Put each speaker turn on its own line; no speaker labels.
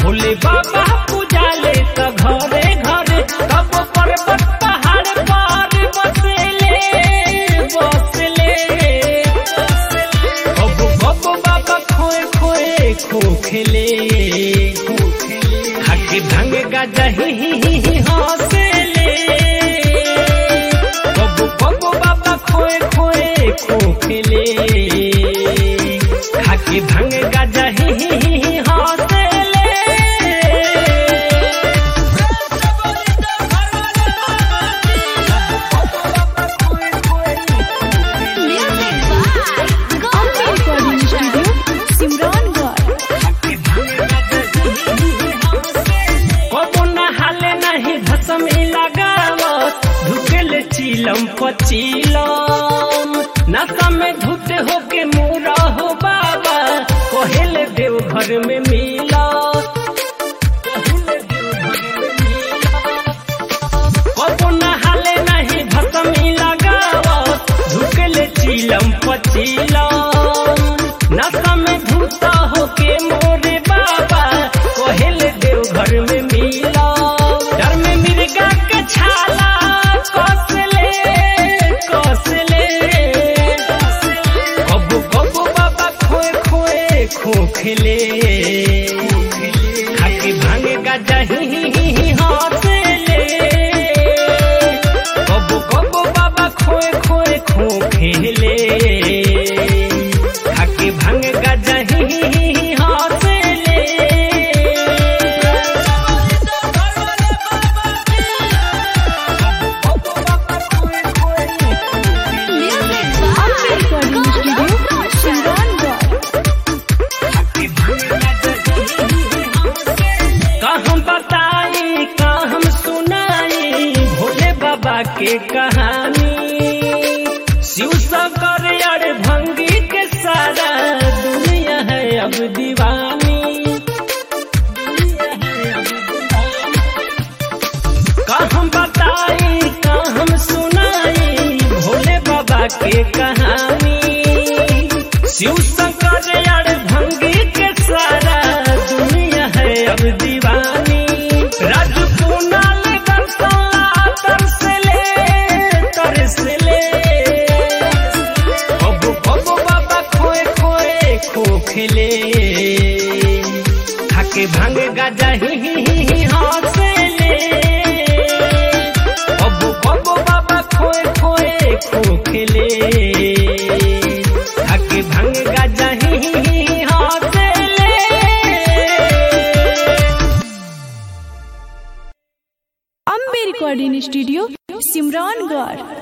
भोले बाबा पूजाले त घरे घरे कब पर्वत पहाड़ पर बसले बसले कब कब बाबा खोए खोए खोखले खाके भांग गाजा ही ही ही ही हंसले कब कब बाबा खोए खोए खोखले खाके भांग गाजा ही ही ही ही हंसले
Ambe Recording Studio, Simrangarh.
कबो नहाले नहीं भसम लगावत धुकेल चिलम पचिलम नशा में धुते होके मोरा हो बाबा कहेले देव घर में मिला कबो नहाले नहीं भसम लगावत धुकेल चिलम पचिलम नशा में धुता होके मोरे बाबा कहेले देव घर में मिला डर में मिर्गा के छाला कसले कसले कबू कबू बाबा खोए खोए खोखले खाके भांगे गाजा ही ही ही ही हंसले कबू कबू बाबा खोए खोए खोखले खाके भांग गाजा ही ही ही ही हंसले
Ambe Recording Studio, Simrangarh.
का हम बताई का हम सुनाई भोले बाबा के कहानी शिव शंकर अड़ भंगी के सारा दुनिया है अब दीवानी का हम बताई का हम सुनाई भोले बाबा के कहानी शिव शंकर अड़ भंगी के सारा दुनिया है अब दीवानी राजू कुणाल दर्शला तरसले तरसले कबू कबू बाबा खोए खोए खोखले खाके भांग गाजा ही ही ही ही हंसले कबू कबू बाबा खोए खोए खोखले खाके भांग गाजा ही ही ही ही हंसले
Ambe Recording Studio, Simrangarh.